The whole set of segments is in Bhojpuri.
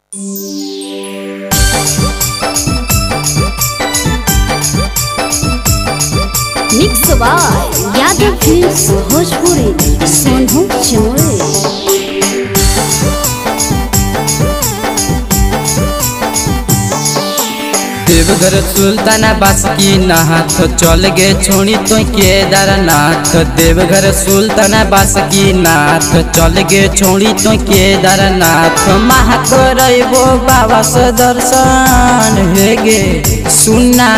mix by Yadav films Bhojpuri Sonu चमोरे देवघर सुल्ताना बासकी नाथ चल गे छोड़ी तो केदारनाथ देवघर सुल्ताना बासकी नाथ चल गे छोड़ी तो केदारनाथ महाकरबो बाबा से दर्शन हे गे सुना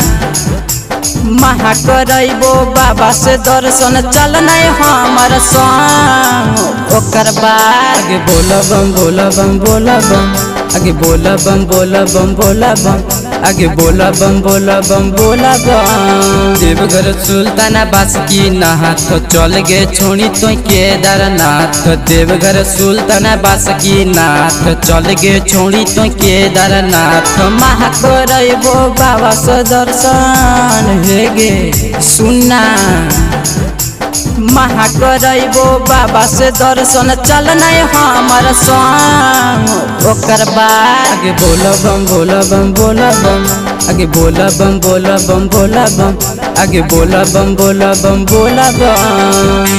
महाकरबो बाबा से दर्शन चलना हमर संग ओकर बाद आगे बोला बम बोला बम बोला बम आगे बोला बम बोला बम बोला बम आगे बोला बम बोला बम बोला बम देवघर सुल्ताना बासकी नाथ चल गे छोड़ी तो केदारनाथ देवघर सुल्ताना बासकी नाथ चल गे छोड़ी तो केदारनाथ महाकरबो बाबा से दर्शन हे गे सुना महाकरबो बाबा से दर्शन चलना हमर संग ओकर बाद आगे बोला बम बोला बम बोला बम आगे बोला बम बोला बम बोला बम आगे बोला बम बोला बम बोला बम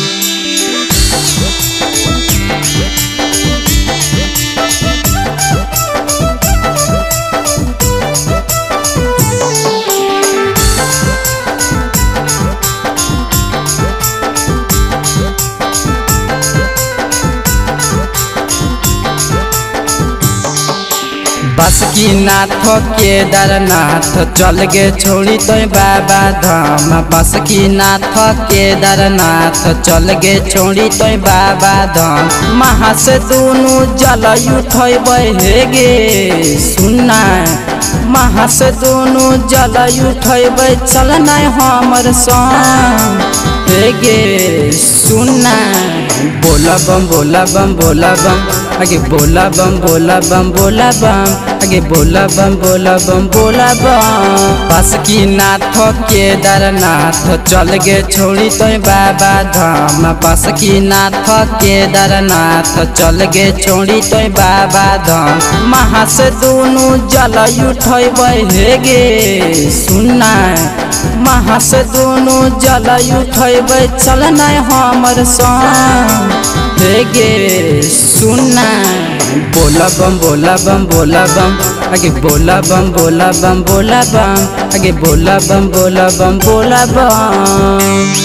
बस की नाथ केदारनाथ चल गे छोड़ी तो बाबा धाम बस की नाथ केदारनाथ चल गे छोड़ी तो बाबा धाम महा से दोनों जल उठब हे गे सुना महा से दोनों जल उठब चलना हमर संग हे गे सुना बोला बम बोला बम बोला बम आगे बोला बम बोला बम बोला बम आगे बोला बम बोला बम बोला बम बस की नाथ केदारनाथ चल गे छोड़ी तो बाबा धाम बस की नाथ केदारनाथ चल गे छोड़ी तो बाबा धाम महा से दोनों जल उठब हे गे सुना महा से दोनों जल उठब चलना हमर संग हे गे सुना बोला बम बोला बम बोला बम आगे बोला बम बोला बम बोला बम आगे बोला बम बोला बम बोला बम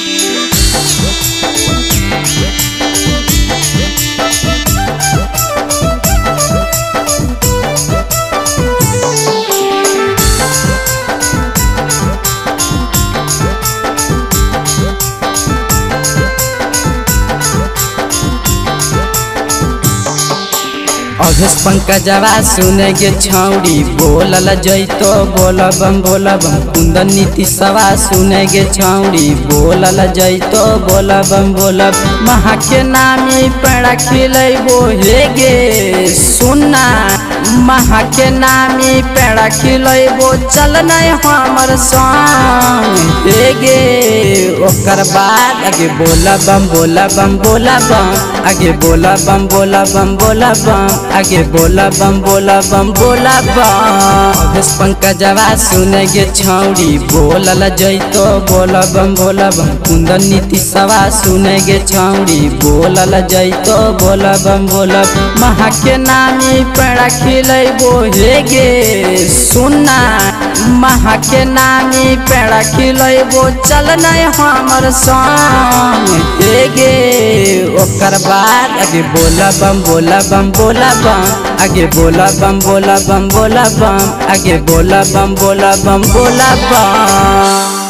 अघस पंकजवा सुने गे छौड़ी बोलल जैतो बोल बम बोल बम कुंदन नीति सवा सुने गे छौड़ी बोलल जैतो बोल बम बोल महा के नामी पेड़ा खिलैबो हे गे सुना महा के नामी पेड़ा खिलैबो चलना हमर संग हे गे ओकर बाद आगे बोला बम बोला बम बोला बम आगे बोला बम बोला बम बोला बम आगे बोला बम बोला बम बोला बम अभेश पंकजवा सुने गे छौड़ी बोलल जैतो बोला बम बोला बम कुंदन नीति सवा सुने गे छौड़ी बोलल जैतो बोला बम बोला महा के नामी पेड़ा खिलैबो हे गे सुना महा के नामी पेड़ा खिलैबो चलना हमर संग हे गे ओकर बाद आगे बोला बम बोला बम बोला बम आगे बोला बम बोला बम बोला बम आगे बोला बम बोला बम बोला बम